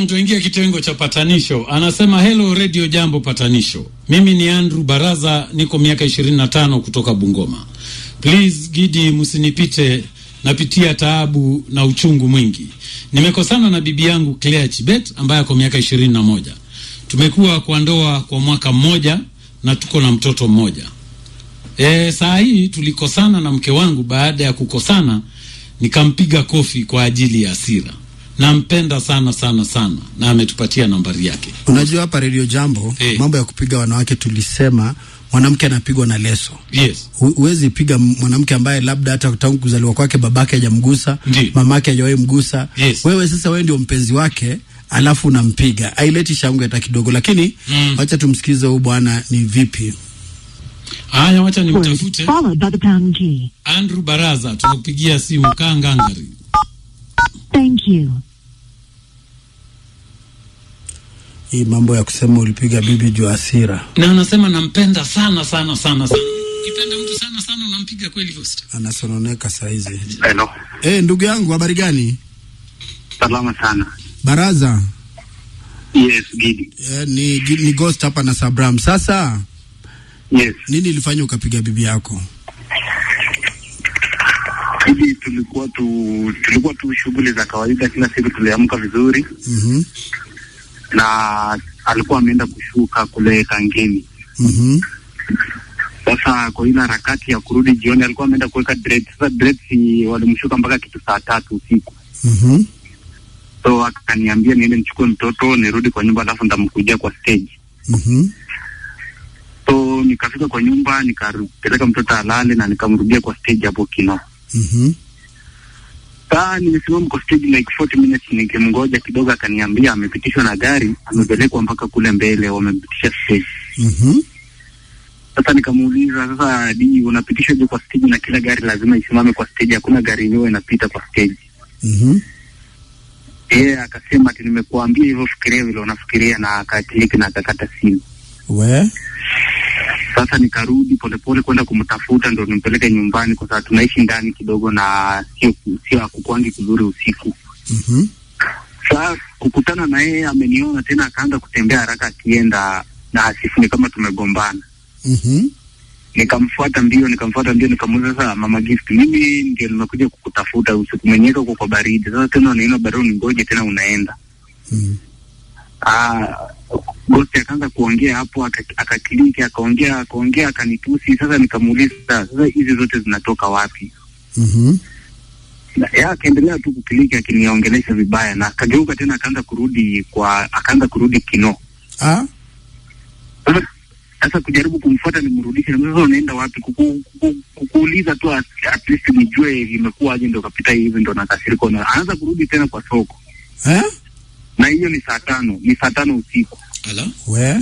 Mm, tuingie kitengo cha patanisho. Anasema hello radio jambo patanisho. Mimi ni Andrew Baraza, niko miaka ishirini na tano kutoka Bungoma. Please Gidi, msinipite, napitia taabu na uchungu mwingi. Nimekosana na bibi yangu Claire Chibet ambaye ako miaka ishirini na moja. Tumekuwa kwa ndoa kwa mwaka mmoja na tuko na mtoto mmoja. E, saa hii tulikosana na mke wangu. Baada ya kukosana, nikampiga kofi kwa ajili ya hasira. Nampenda sana sana sana, na ametupatia nambari yake. Unajua hapa Radio Jambo Eh. mambo ya kupiga wanawake tulisema mwanamke anapigwa na leso. Yes, Hu- Huwezi piga mwanamke ambaye labda hata tangu kuzaliwa kwake babake hajamgusa, Ndiyo. mamake hajawahi mgusa. Yes. Wewe sasa wewe ndio mpenzi wake alafu unampiga. Haileti shangwe hata kidogo, lakini Mm. wacha tumsikize huyu bwana ni vipi. haya, wacha nimtafute followed by the pound key. Andrew Baraza, tunakupigia simu. Kaa ngangari. Thank you. Hii mambo ya kusema ulipiga bibi juu ya hasira. Na anasema nampenda sana sana sana sana. Ukipenda mtu sana sana unampiga kweli Ghost? Anasononeka saizi. Hello. Eh, ndugu yangu habari gani? Salama sana. Baraza. Yes, Gidi. Eh, ni, ni Ghost hapa na Sabram. Sasa Yes. nini ilifanya ukapiga bibi yako? Gidi, tulikuwa tu tulikuwa tu shughuli za kawaida, kila siku tuliamka vizuri, Mhm. na alikuwa ameenda kushuka kule Kangemi. Mhm. Sasa kwa ile harakati ya kurudi jioni, alikuwa ameenda kuweka dread. Sasa dread si walimshuka mpaka kitu saa tatu usiku, Mhm. so akaniambia niende nichukue mtoto nirudi kwa nyumba, alafu nitamkujia kwa stage. Mhm. So nikafika kwa nyumba nikapeleka mtoto alale na nikamrudia kwa stage hapo Kino. Mhm. Saa nimesimama kwa stage like 40 minutes nikimngoja kidogo, akaniambia amepitishwa na gari, amepelekwa mpaka kule mbele, wamepitisha stage. Mhm. Sasa nikamuuliza sasa, di unapitishwaje kwa stage na kila gari lazima isimame kwa stage? Hakuna gari yenyewe inapita kwa stage. Mhm. Yeye akasema ati nimekuambia hivyo, fikiria vile unafikiria, na akakliki na akakata simu. We? Sasa nikarudi polepole kwenda kumtafuta ndo nimpeleke nyumbani, kwa sababu tunaishi ndani kidogo na sio sio akukwangi kuzuri usiku. Mhm. Sasa kukutana na yeye ameniona tena, akaanza kutembea haraka akienda na asifu, ni kama tumegombana. Mhm. Nikamfuata mbio, nikamfuata mbio, nikamuuliza sasa, mama Gift, mimi ndio nimekuja kukutafuta usiku, mwenyewe uko kwa baridi. Sasa tena unaona baridi, ningoje tena unaenda. Mhm. Ah, Ghost akaanza kuongea hapo, aka- akakiliki, akaongea akaongea, akanitusi. Sasa nikamuuliza sasa, hizi zote zinatoka wapi? Mhm. Na yeye akaendelea tu kukiliki, akiniongelesha vibaya, na akageuka tena, akaanza kurudi kwa, akaanza kurudi Kino. Ah? Sasa sasa kujaribu kumfuata nimrudishe, na sasa unaenda wapi? Kuku, kuku, kukuuliza tu at, at least nijue imekuwaje, ndo kapita hivi, ndo nakasirika. Na anaanza kurudi tena kwa soko, Eh? na hiyo ni saa tano, ni saa tano usiku. Ala? We?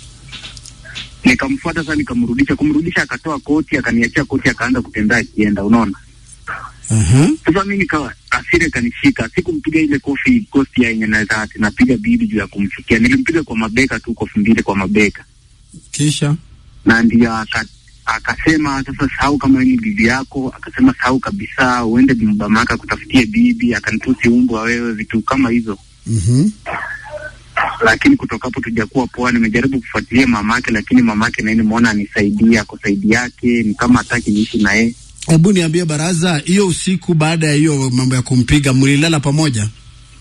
Nikamfuata sasa, nikamrudisha. Kumrudisha akatoa koti, akaniachia koti, akaanza kutembea akienda, unaona. Aha. Sasa mi nikawa asira ikanishika, sikumpiga ile kofi kosti ya yenye naweza ati napiga bibi juu ya kumfikia. Nilimpiga kwa mabeka tu, kofi mbili kwa mabeka, Kisha? na ndio aka akasema sasa, sahau kama wewe ni bibi yako. Akasema sahau kabisa, uende mamaka kutafutie bibi. Akanitusi umbwa wewe, vitu kama hizo. Mhm. Lakini kutoka hapo tujakuwa poa. Nimejaribu kufuatilia mamake, lakini mamake naye nimeona anisaidia kwa saidi yake, ni kama hataki niishi na yeye. Hebu niambie Baraza, hiyo usiku baada ya hiyo mambo ya kumpiga mlilala pamoja?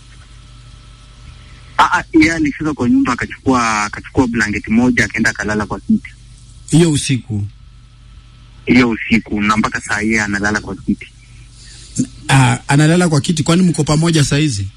Ah, ah, yeye alifika kwa nyumba akachukua akachukua blanketi moja akaenda akalala kwa kiti Hiyo usiku? hiyo usiku, na mpaka saa hii analala kwa kiti. Ah, analala kwa kiti kwani mko pamoja saizi?